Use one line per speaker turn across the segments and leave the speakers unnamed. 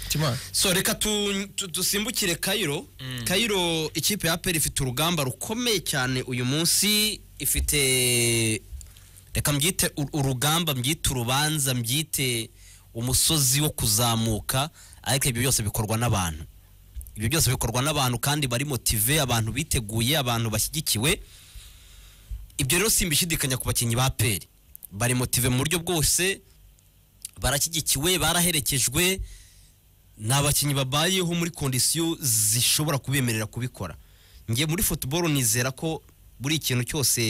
kimana
so reka tu- tu- dusimbukire kayiro kayiro ikipe ya peri ifite urugamba rukomeye cyane uyu munsi ifite reka mbyite u- urugamba mbyite urubanza mbyite umusozi wo kuzamuka ariko ibyo byose bikorwa n'abantu ibyo byose bikorwa n'abantu kandi bari motive abantu biteguye abantu bashyigikiwe ibyo rero simbishidikanya ku bakinnyi ba peri bari motive mu buryo bwose barashyigikiwe baraherekejwe ni abakinnyi babayeho muri kondisiyo zishobora kubemerera kubikora ngiye muri futuboro nizera ko buri ikintu cyose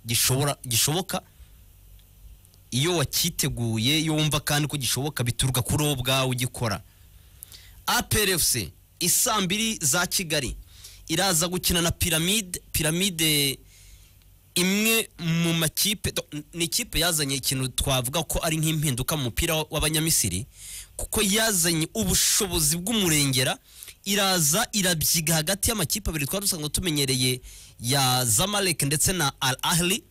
gishobora gishoboka iyo wakiteguye iyo wumva kandi ko gishoboka bituruka kuri wowe ubwawe ugikora APRFC isaa mbiri za Kigali iraza gukina na piramide piramide imwe mu makipe do- ni ikipe yazanye ikintu twavuga ko ari nk'impinduka mu mupira wa- w'abanyamisiri kuko yazanye ubushobozi bw'umurengera iraza irabyiga hagati y'amakipe abiri twari dusanzwe tumenyereye ya zamalek ndetse na al ahli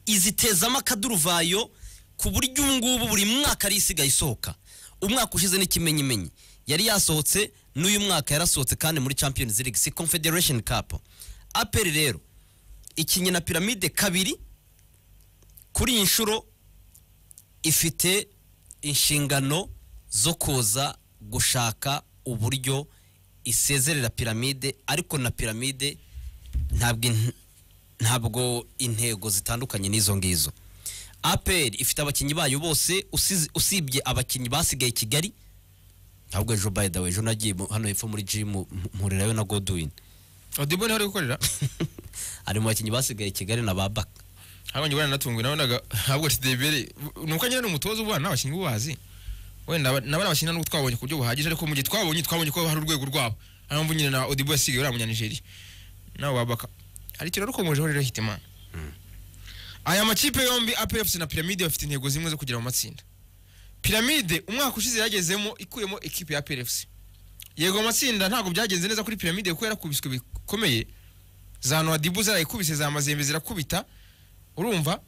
izitezamo akaduruvayo ku buryo ubu ngubu buri mwaka ari isigaye isohoka umwaka ushize n'ikimenyimenyi yari yasohotse n'uyu mwaka yarasohotse kandi muri champions league si confederation cup aperi rero ikinye na piramide kabiri kuri iyi nshuro ifite inshingano zo kuza gushaka uburyo isezerera piramide ariko na piramide ntabwo in- ntabwo intego zitandukanye n'izo ngizo aperi ifite abakinnyi bayo bose usize- usibye abakinnyi basigaye i kigali ntabwo ejo by the way ejo nagiye mu- hano hepfo muri jimu mpurirayo na godwin
odibo niho ari gukorera
ari mu bakinnyi basigaye i kigali na babaka
habonye ubwana natunguwe nabonaga ntabwo tidebere ni uko agira n'umutoza ubana n'abakinnyi bubazi wenda aba- nabo ni abakinnyi nubwo twabonye ku buryo buhagije ariko mu gihe twabonye twabonye ko hari urwego rwabo ariyo mpamvu nyine na odibo yasigaye uriya munyanigeriya nawe wabaka hari ikintu rukomejeho rero hitima aya makipe yombi apfc na piramide bafite intego zimwe zo kugera mu matsinda piramide umwaka ushize yagezemo ikuyemo ikipe ya pfc yego amatsinda ntabwo byagenze neza kuri piramide kuko yarakubiswe bikomeye za noadibu zarayikubise za mazembe zirakubita urumva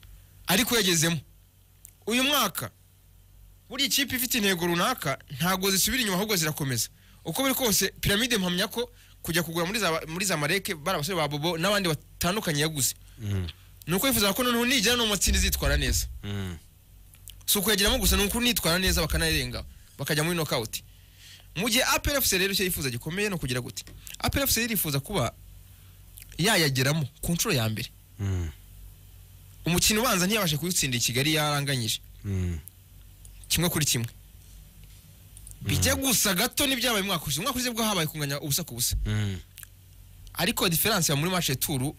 ariko yagezemo uyu mwaka buri kipe ifite intego runaka ntabwo zisubira inyuma ahubwo zirakomeza uko biri kose piramide mpamya ko kujya kugura muri za, muri za mareke bari abasore ba bobo n'abandi batandukanye yaguze ni uko yifuza ko noneho nijyana no mu matsinda izitwara neza si ukuyageramo gusa ni uko nitwara neza bakanarenga bakajya muri nokawuti mu gihe APRFC rero icyo yifuza gikomeye no kugira gute APRFC irifuza kuba yayageramo ku nshuro ya mbere umukino ubanza ntiyabashe kuwutsindira i kigali yaranganyije kimwe kuri kimwe bijya gusa gato n'ibyabaye umwaka ushize umwaka ushize bwo habaye kunganya ubusa ku busa ariko diferanse ya muri match ya turu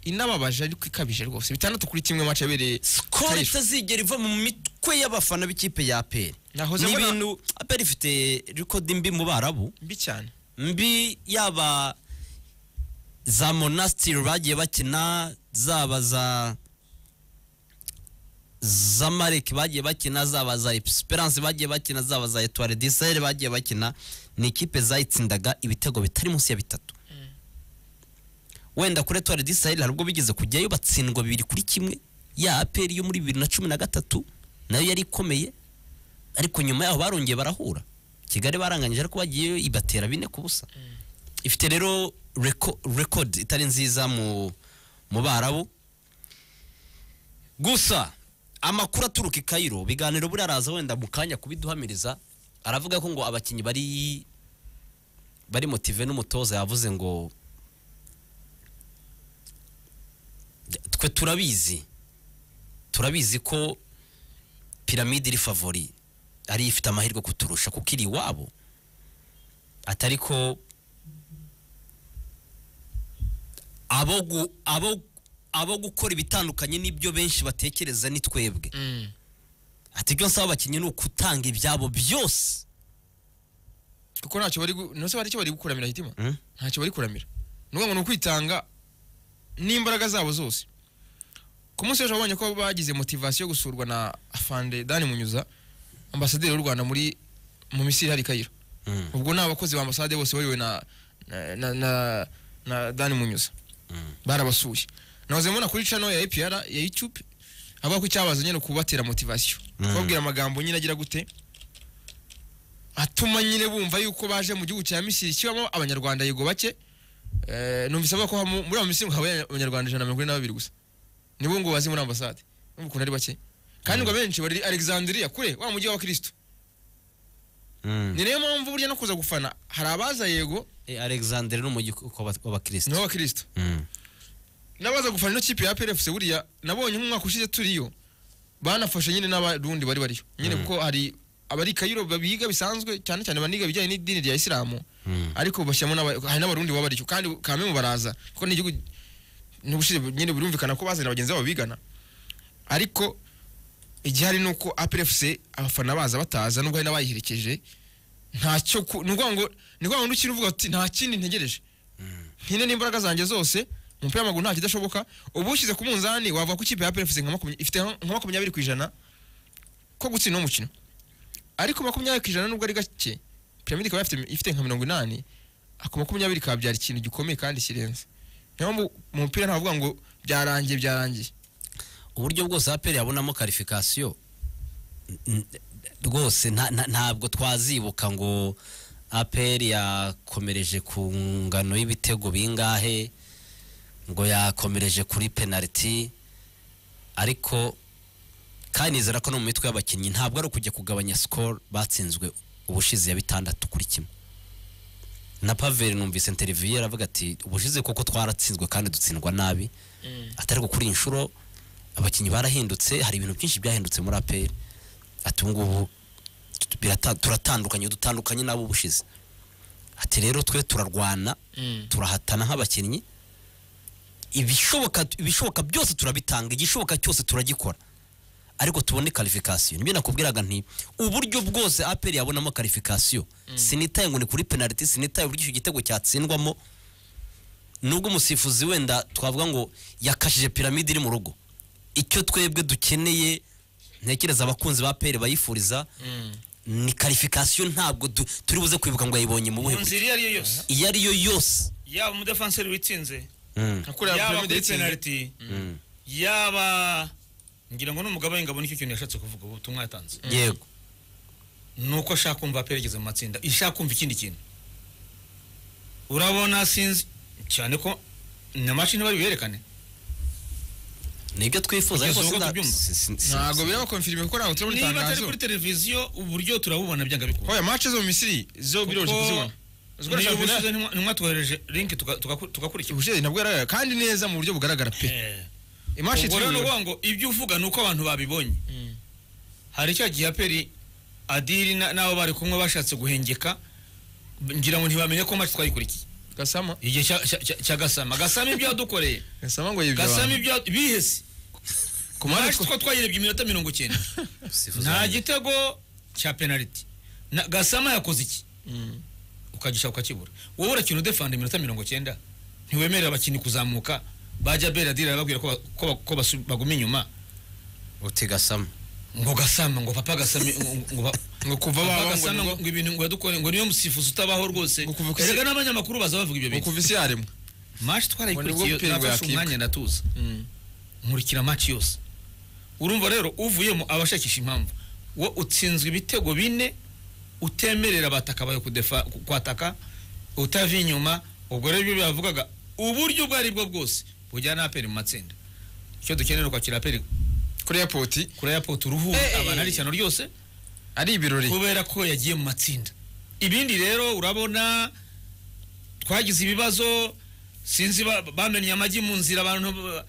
inababaje ariko ikabije rwose bitandatu kuri kimwe match yabereye
sikoro
Kayisho.
itazigera iva mu mitwe y'abafana b'ikipe ya aperi
Nahoze
ni
mbona-
ibintu aperi ifite rekodi mbi mu barabu
mbi cyane
mbi yaba za monasitiri bagiye bakina zaba za za marike bagiye bakina zaba za esperance bagiye bakina zaba za etuwari disayire bagiye bakina ni ikipe zayitsindaga ibitego bitari munsi ya bitatu wenda kuri etuwari disayire hari ubwo bigeze kujyayo batsindwa bibiri kuri kimwe ya aperi yo muri bibiri na cumi na gatatu nayo yari ikomeye ariko nyuma yaho barongeye barahura kigali baranganyije ariko bagiyeyo ibatera bine ku busa ifite rero reko- rekodi itari nziza mu mu barabu gusa amakuru aturuka i kayiro biganiro buriya araza wenda mu kanya kubiduhamiriza aravuga ko ngo abakinnyi bari bari motive n'umutoza yavuze ngo twe turabizi turabizi ko piramide iri favori ari ifite amahirwe kuturusha kuko iri iwabo atari ko abo gu- abo abo gukora ibitandukanye n'ibyo benshi batekereza ni twebwe ati ibyo nsaba abakinnyi ni ukutanga ibyabo byose
kuko ntacyo bari gu- ntose bari icyo bari gukuramira hitima
Mm.
ntacyo bari kuramira ni ukuvuga ngo ni ukwitanga n'imbaraga zabo zose ku munsi w'ejo wabonye ko bagize motivasiyo yo gusurwa na afande dani munyuza ambasaderi w'u rwanda muri mu misiri hari kayiro ubwo ni abakozi ba ambasade bose bayobowe na, na, na, na, na dani munyuza barabasuye nahoze mbona kuri cano ya apr ya youtube avuga ko icyabaza nyine ukubatera motivasiyo kubabwira amagambo nyine agira gute atuma nyine bumva yuko baje mu gihugu cya misiri kibamo abanyarwanda yego bake Eh, numvise avuga ko hamu- muri abo misiri ngo habaye abanyarwanda ijana na mirongo ine na babiri gusa nibo ngo bazi muri ambasade n'ubu ukuntu ari bake kandi ngo abenshi bari alexandria kure wa mujyi w'abakirisitu ni nayo mpamvu burya no kuza gufana hari abaza yego
alexandre ni umujyi
ni
w'abakirisitu
w'abakirisitu n'abaza gufana ino kipe ya PRFC buriya nabonye nk'umwaka ushize turiyo banafashe nyine n'abarundi bari bariyo nyine
Mm.
kuko hari abari Kayiro biga bisanzwe cyane cyane baniga ibijyanye n'idini rya Isilamu
Mm.
ariko bashyiramo n'aba- hari n'abarundi baba bariyo kandi kame mu baraza kuko ni igihugu n'ubushize nyine birumvikana ko bazana bagenzi babo bigana ariko igihari ni uko APRFC abafana baza bataza nubwo hari n'abayiherekeje ntacyo ku- ni ukuvuga ngo ni ukuvuga ngo n'ukina uvuga uti nta kindi ntegereje mpine n'imbaraga zanjye zose umupira w'amaguru nta kidashoboka ubu ushyize ku munzani wavuga ko ikipe ya APR ifite nka makumyabiri ifite nka makumyabiri ku ijana ko gutsinda uwo mukino ariko makumyabiri ku ijana nubwo ari gake piramide ikaba ifite, ifite nka mirongo inani ako makumyabiri kabyara ikintu gikomeye kandi kirenze niyo mpamvu mu mupira ntavuga ngo byarangiye byarangiye
uburyo bwose aperi yabonamo karifikasiyo rwose nta- nta- ntabwo twazibuka ngo aperi yakomereje ku ngano y'ibitego bingahe ngo yakomereje kuri penaliti ariko kandi nizera ko no mu mitwe y'abakinnyi ntabwo ari ukujya kugabanya sikoro batsinzwe ubushize ya bitandatu kuri kimwe na paveri numvise interiviyu aravuga ati ubushize kuko twaratsinzwe kandi dutsindwa nabi atari kuri iyi nshuro abakinnyi barahindutse hari ibintu byinshi byahindutse muri aperi ati ubu ngubu tu- birata- turatandukanye dutandukanye n'abo ubushize ati rero twe turarwana turahatana nk'abakinnyi ibishoboka ibishoboka byose turabitanga igishoboka cyose turagikora ariko tubone karifikasiyo nibyo nakubwiraga nti uburyo bwose aperi yabonamo karifikasiyo sinitaye ngo ni kuri penaliti sinitaye uburyo icyo gitego cyatsindwamo nubwo umusifuzi wenda twavuga ngo yakashije piramide iri mu rugo icyo twebwe dukeneye ntekereza abakunzi ba peri bayifuriza ni karifikasiyo ntabwo du- turi buze kwibuka ngo yayibonye mu buhe
mu
buryo
nzira iyo ari yo yose
iyo ari yo yose
yaba umudefanseri witsinze
Mm.
nka kuriya
yaba
piramide
kuri
yitsinze
penaliti
Mm.
yaba ngira ngo n'umugabo ngabo nicyo kintu yashatse kuvuga ubu ubutumwa yatanze
yego
ni uko ashaka kumva aperegeza mu matsinda ishaka kumva ikindi kintu urabona sinzi cyane ko na mashini bari buyerekane
nibyo twifuza ariko
Kugeza ubu
sinda-
tubyumva.
si- si- si-
ntabwo
si-
biraba konfirime kuko ntabwo turabona
niba atari
itangazo
kuri televiziyo uburyo turabubona byanga bikunda
oya mace zo mu misiri zo biroroshye
Kuko
kuzibona Zikora
niyo
shampiyona-
ubushize ntimwa- ntimwatwoherereje linki tuga- tugaku- tugakurikira
ubushize nabwo yaragaragara kandi neza mu buryo bugaragara pe
Eh.
imashi
ubwo rero
turabona
ni ukuvuga ngo ibyo uvuga ni uko abantu babibonye hari cya gihe aperi adiri na- n'abo bari kumwe bashatse guhengeka ngira ngo ntibamenye ko match twayikurikiye
gasama
igihe cya- cya- cya cya gasama gasama ibyo yadukoreye
gasama ngo yibye
gasama
abantu
ibyo yadu- bihese
ku mpande
match
two-
two twayirebye iminota mirongo icyenda
sifuza
nta
wanjye.
gitego cya penaliti Na- gasama yakoze iki
Mm.
ukagisha ukakibura wowe urakina udefanda iminota mirongo cyenda ntiwemerera abakinnyi kuzamuka bajya beradiri arababwira ko ba- ko ba- ko basu- baguma inyuma
uti gasama
ngo gasama ngo papa gasame ngo- ngo ba-
ngo kuva
Papa
baho ngo
Gasana
nibwo-
ngo ibintu ngo yadukore ngo niyo musifuzi utabaho rwose
Ngo kuva ku isi-
erega n'abanyamakuru baza bavuga ibyo
ngo
bintu
kuva isi yaremwe
mashi
Ngo ni bwo
twarayikurikiye
pingu
nafashe
yakibwa.
umwanya ndatuza nkurikira maci yose urumva rero uvuyemo abashakisha impamvu wo utsinzwe ibitego bine utemerera abataka bawe kudefa ku- kwataka utavi inyuma ubwo rero ibyo bavugaga uburyo ubwo ari bwo bwose bujyana aperi mu matsinda icyo dukeneye ni ukwakira aperi
kuri airport
kuri airport uruhuri
Eh, eh,
abantu ari
eh.
ishyano ryose
ari ibirori
kubera ko yagiye mu matsinda ibindi rero urabona twagize ibibazo sinzi ba- bamennye amagi mu nzira abantu ba-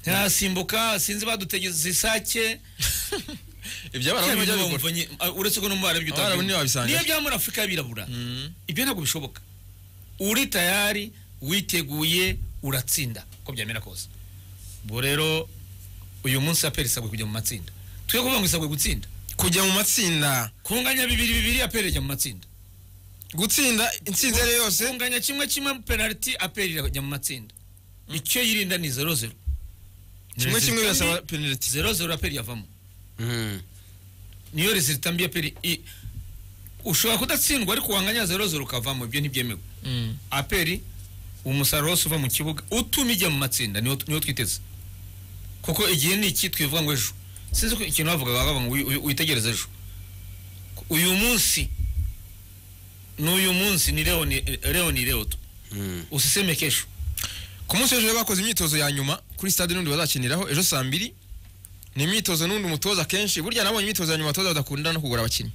ntiyasimbuka sinzi badutegeze isake
ibyo abarabu
Kera
ntibajya
ibintu
babikora
bamuvanye- a- uretse ko no mu barabyo
Abarabu
utabyumva.
niyo babisanga.
niyo bya muri afurika y'abirabura
Mm.
ibyo ntabwo bishoboka uri tayari witeguye uratsinda uko byamera kose ubwo rero uyu munsi aperi isabwe kujya mu matsinda twe kuvuga ngo isabwe gutsinda
kujya mu matsinda
kunganya bibiri bibiri aperi ijya mu matsinda
gutsinda intsinzi iyo ari yo yose
kunganya kimwe kimwe penaliti aperi irajya mu matsinda icyo yirinda ni zero zero
kimwe kimwe
Result
birasaba
mbi,
penaliti
zero zero aperi yavamo
Mm.
niyo resulta mbi aperi i- ushobora kudatsindwa ariko wanganya zero zero ukavamo ibyo ntibyemewe aperi umusaruro wose uva mu kibuga utuma ijya mu matsinda niwo niwo twiteze kuko igihe ni iki twivuga ngo ejo sinzi ko ikintu bavugaga bavuga ngo wi- wi- witegereze ejo uyu munsi n'uyu munsi ni leo ni leo ni leo tu usiseme kesho
ku munsi w'ejo bakoze imyitozo ya nyuma kuri stade n'undi bazakiniraho ejo saa mbiri ni imyitozo n'undi umutoza akenshi burya nabonye imyitozo ya nyuma abatoza badakunda no kugura abakinnyi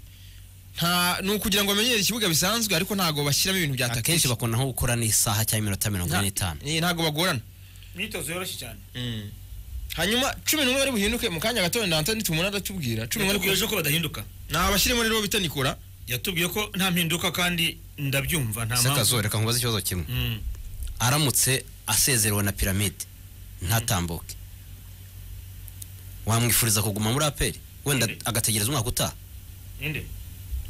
nta ni ukugira ngo bamenyere ikibuga bisanzwe ariko ntabwo bashyiramo ibintu bya
akenshi
takisi
bakunda nko gukora n'isaha cyangwa iminota mirongo ine n'itanu
ntabwo bagorana
imyitozo yoroshye cyane
hanyuma cumi n'umwe bari buhinduke mu kanya gato wenda Antoni tumubona aratubwira cumi n'umwe
yatubwiye
ariko
ejo ko badahinduka
nabashyiremo rero bita Nikora
yatubwiye ko nta mpinduka kandi ndabyumva nta mpamvu
sekazore reka nkubaze ikibazo kimwe
Mm.
aramutse asezerewe na piramide ntatambuke wamwifuriza kuguma muri aperi wenda
Mhm.
agategereza umwaka utaha
Ninde?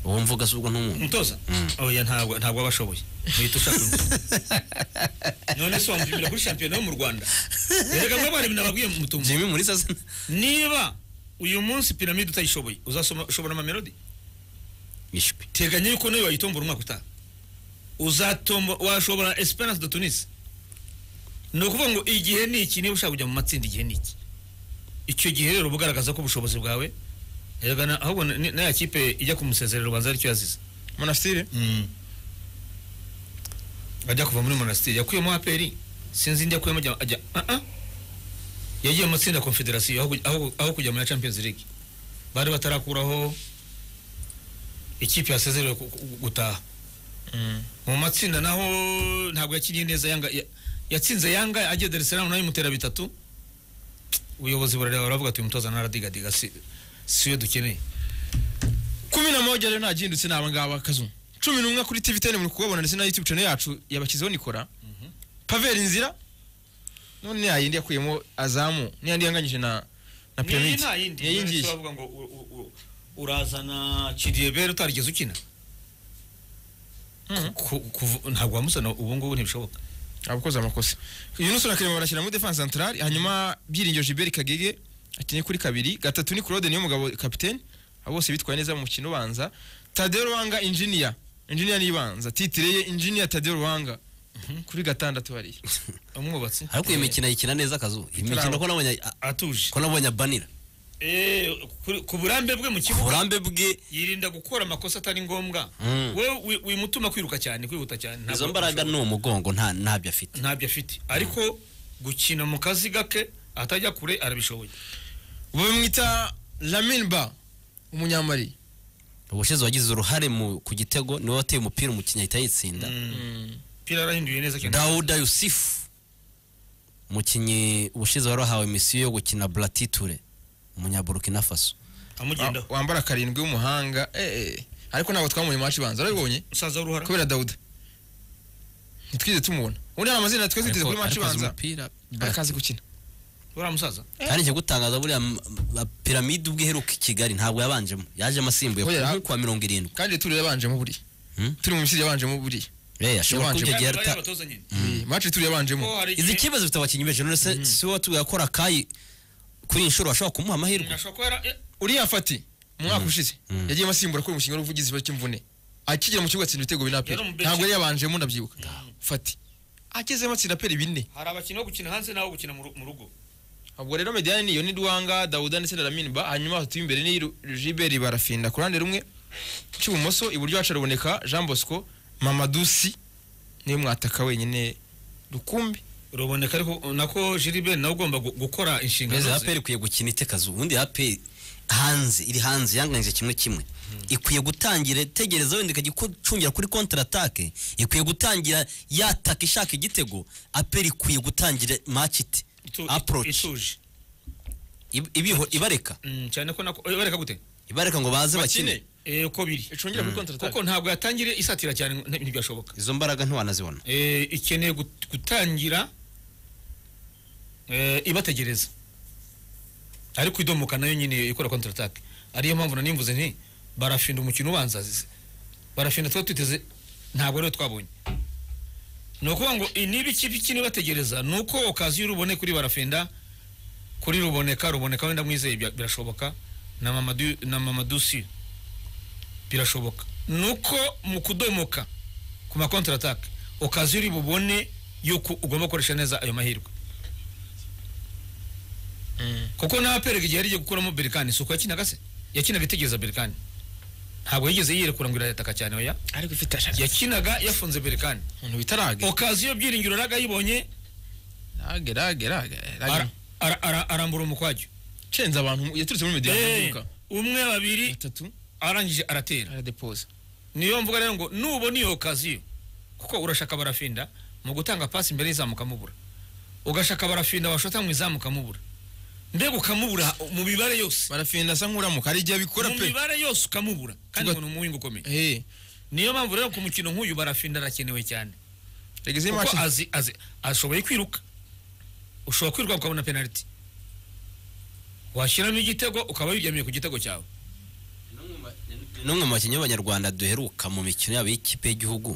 uwo mvuga si ubwo n'umuntu
umutoza
Mm.
oya ntabwo ntabwo aba ashoboye uhita ushaka undi none se wamupimira kuri shampiyona yo mu rwanda erega mwe mwari binababwiye mutumva
jimmy mulisa se
niba uyu munsi piramide utayishoboye uzashobora amamelodi
yishwe
teganya yuko nawe wayitombora umwaka utaha uzatomba washobora esperance de tunis ni ukuvuga ngo igihe ni iki niba ushaka kujya mu matsinda igihe ni iki icyo gihe rero uba ugaragaza ko ubushobozi bwawe erega na- ahubwo na- ni- n'aya kipe ijya kumusezerera ubanza aricyo yazize
Monastir
ajya kuva muri monasiteri yakuyemo aperi sinzi indi yakuyemo ajya ajya ah ah yagiye mu matsinda ya confederation aho kuj- aho- aho kujya muri champions league bari batarakuraho ikipe yasezerewe ku- ku- gutaha mu matsinda naho ntabwo yakiriye neza yanga ya- yatsinze yanga agiye Dar es Salaam nayo imutera bitatu ubuyobozi burareba baravuga ati uyu mutoza naradigadiga si siyo dukeneye
kumi na moja rero nagindutse ni abangaba akazu cumi n'umwe kuri tv teni muri kubabona ndetse na youtube channel yacu yabashyizeho nikora pavel inzira none ya yindi yakuyemo azamu niya yindi yanganyije na na
Niyi
pyramid
nta yindi
niya
none
yingiye
se bavuga ngo u- u- u- urazana Chidebere utarigeze ukina
Mhm.
Ku- kuvu- ntabwo wamusana ubu ngubu ntibishoboka
abakoze amakosa yunus na karema barashyira muri defense central hanyuma byiringiro gilbert kagege akeneye kuri kabiri gatatu ni claude niyo mugabo kapitene abo bose bitwaye neza mu mukino ubanza tadeo ruhanga injiniya injiniya nibanza titire ye injiniya tadeo ruhanga kuri gatandatu hariya
umwubatsi
ariko iyi mikino ayikina neza akazu iyi mikino ko nabonye a-
atuje
ko nabonye abanira
Eh, kuri- ku burambe bwe mu
ku
kibuga
burambe bwe
yirinda gukora amakosa atari ngombwa
Mm.
wewe wi- wimutuma kwiruka cyane kwihuta cyane ntabwo-
izo mbaraga ni umugongo nta ntabyo afite
ntabyo afite ariko gukina mu kazi gake atajya kure arabishoboye
bamwita Lamin Ba umunyamali
ubushize wagize uruhare mu ku gitego niwe wateye umupira umukinnyi ahita yitsinda
pira yarahinduye neza cyane
dawuda yusifu umukinnyi ubushize wari wahawe misiyo yo gukina buratiture umunyaburukina faso
wa-
amugendaho
wambara karindwi w'umuhanga eh, eh. ariko ntabwo twamubonye mu maci ibanza arabibonye
musaza w'uruhara
kubera dawuda ntitwize tumubona ubundi hari amazina twe twiteze kuri maci ibanza arakazi gukina
uriya musaza
kandi cyo gutangaza buriya m- ba- piramide ubwo iheruka i kigali ntabwo yabanjemo yajemo asimbuye
Oya,
ku-
ntabwo.
kuwa mirongo irindwi
kandi turi yabanjemo buriya
Hmm?
turi mu misiri yabanjemo buriya
Eh, ashobora
Yabanje.
kuba icyo gihe
Bariya
arita-
batoza nyine
Eh, maci turi yabanjemo
ko hari
izi
igihe-
kibazo bifite abakinnyi benshi none se si wowe watubwira ko rakayi kuri iyi nshuro washobora kumuha amahirwe
Ashobora kuba yara- eh,
uriya fati mu mwaka ushize
Mm.
yagiye asimbura kuri umushinga w'ubuvugizi ikibazo cy'imvune akigera mu kibuga atsinda ibitego bine aperi
Yari umu benshi.
ntabwo yari yabanjemo ndabyibuka fati agezemo atsinda aperi bine
hari abakinnyi bo gukina hanze n'abo gukina mu ru- mu rugo
ubwo rero mediyani niyo ni duwanga dawuda ndetse na lamini ba hanyuma batatu b'imbere ni Ru- jiberi barafinda ku ruhande rumwe cy'ibumoso iburyo hacu haraboneka jean bosco mamadusi niwe mwataka wenyine rukumbi
ruboneka ariko nako jiribe nawe ugomba gu- gukora inshingano
mbese
ze
aperi ikwiye gukina itekazu ubundi aperi hanze iri hanze yanganyije kimwe kimwe ikwiye gutangira itegereza wenda ikagicungira kuri kontra atake ikwiye gutangira yataka ishaka igitego aperi ikwiye gutangira match iti
Itu-
approach
ituje
Ib- ibiho ibareka
Mm, cyane ko nako eh, bareka gute
ibareka ngo baze bakine
bakine
Eh, uko biri
icungira kuri kontra
kuko ntabwo yatangire isatira cyane ngo- ntibyashoboka
izo mbaraga ntiwanazibona
Eh, ikeneye gut- gutangira eh, ibategereza ariko idomoka nayo nyine ikora kontra atake ariyo mpamvu nanimvuze nti barafinda umukino ubanza zi- barafinda tuba twiteze ntabwo rero twabonye ni ukuvuga ngo i- niba ikipe ikina ibategereza ni uko okaziyo urubone kuri barafinda kuri ruboneka ruboneka wenda mwizeye bya- birashoboka na mamadu na mamadusi birashoboka ni uko mu kudomoka ku ma kontra atake okaziyo uri bubone yuko ugomba gukoresha neza ayo mahirwe kuko nawe aperega igihe yari igiye gukuramo berikani si uko yakinaga se yakinaga itegereza berikani ntabwo yigeze yirekura ngo irataka cyane oya
ariko ifite ashaka
yakinaga yafunze berekani
umuntu bita rage
okaziyo byiringiro raga yibonye
rage rage rage rage
ara- ara- ara- arambura umukwajyo
cenze abantu yaturutse muri media
Eh,
amaduka
umwe babiri
batatu
arangije aratera
aradepoza
niyo mvuga rero ngo nubona iyo okaziyo kuko urashaka barafinda mu gutanga pasi imbere y'izamu ukamubura ugashaka barafinda washota mu izamu ukamubura mbega ukamubura mu mibare yose
barafinda asa nk'uramuka hari igihe abikora
mu
pe
mibare yose ukamubura kandi
Tuga-
ngo ni umuwinga ukomeye
Eh,
niyo mpamvu rero ku mukino nk'uyu barafinda arakenewe cyane
regeze
kuko
match
azi azi ashoboye kwiruka ushobora kwiruka ukabona penaliti washyiramo igitego ukaba wigamiye ku gitego cyawe
n'umwe mu bakinnyi b'abanyarwanda duheruka mu mikino yabo y'ikipe y'igihugu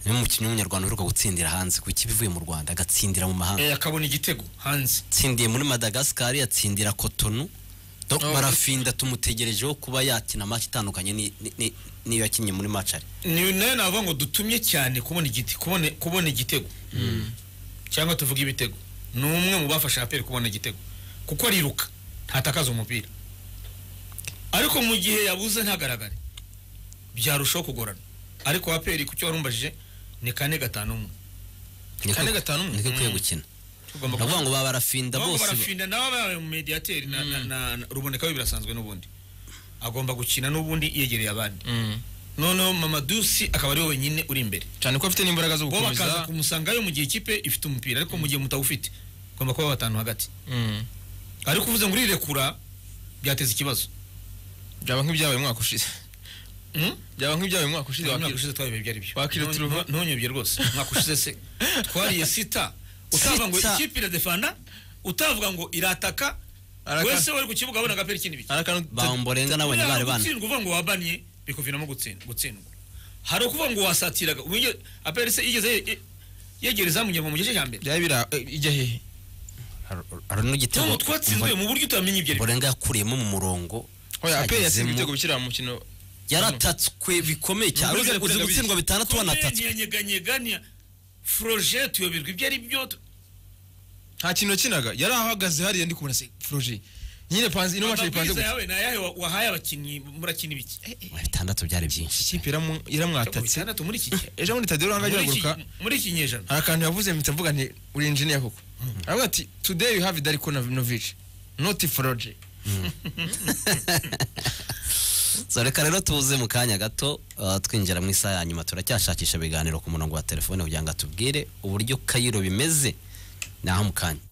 niwe mukinnyi w'umunyarwanda uheruka gutsindira hanze ku ikipe ivuye mu rwanda agatsindira mu mahanga
Eh, akabona igitego hanze
yatsindiye muri madagascar yatsindira kotonu donc
Oh.
barafinda tumutegerejeho kuba yakina match itandukanye ni- ni- ni- n'iyo yakinnye muri match ari
ni nayo navuga ngo dutumye cyane kubona igiti kubona kubona igitego cyangwa tuvuga ibitego ni umwe mu bafasha aperi kubona igitego kuko ariruka ntatakaza umupira ariko mu gihe yabuze ntagaragare byarushaho kugorana ariko aperi ku cyo warumbajije ni kane gatanu umwe
Niko-
Kane gatanu umwe.
niko ikwiye
Mm.
gukina
tugomba
ndavuga ngo ba barafinda
Ahubwo
bose ba-
barafinda nawe abaye mu mediateri na, na, na, na rubonekaho birasanzwe n'ubundi agomba gukina n'ubundi yegereye abandi
Mm.
noneho mamadusi akaba ariwe wenyine uri imbere
cyane ko afite n'imbaraga zo
bo bakaza
gukomeza
kumusangayo mu gihe ikipe ifite umupira ariko mu gihe mutawufite ugomba kuba batanu hagati
Mm.
ariko uvuze ngo urirekura byateza ikibazo
byaba nk'ibyabaye umwaka ushize
Hmm?
byaba nk'ibyabaye umwaka ushize
umwaka
wakira-
ushize twabibaye ibyo ari byo
Wakira
Ntu-
turuva.
ntunyobye rwose umwaka ushize se twariye sita utavuga ngo
Sita.
ikipe iradefanda utavuga ngo irataka
Araka-
wese wari ku kibuga abona agapira ikindi bike
hari akantu
bamborenga nabonye bari bana
gutsindwa uvuga ngo wabaniye bikuviramo gutsin- gutsindwa hari ukuvuga ngo wasatiraga Wige- aperi se yigeze ye- ye- yegera izamu inyuma mu gice cya mbere
byaba bira eh, ijya hehe
hari n'igitego
tom twatsinzwe mu buryo utamenya ibyo ari byo.
mborenga yakuriyemo mu murongo
oya aperi yatsinze
agezemo.
ibitego bikira mu mukino
yaratatswe bikomeye cyane
Ni ukuri
uzi uzi
kurenga
gutsindwa bitandatu wanatatswe
ntiyanyeganyeganya foroje tuyoberwa ibyo ari byo
nta kintu yakinaga yari ahagaze hariya ndi kubona se projet nyine panze ino match ipanze
amabwiriza
gutya
yawe ni ayahe wa- wahaye abakinnyi murakina ibiki
bitandatu byari byinshi
ikipe iramu- iramwatatse
bitandatu muri iki gihe
ejo bundi tadeo ranga
Muri iki-
agihaguruka
muri iki nyejana
hari akantu yavuze mpita mvuga nti uri engineer koko aravuga ati today you have Darko Novinovic not Froge
so reka rero tuze mu kanya gato uh, twinjira mu isaha ya nyuma turacyashakisha ibiganiro ku murongo wa telefone kugira ngo atubwire uburyo kayiro bimeze ni aho mu kanya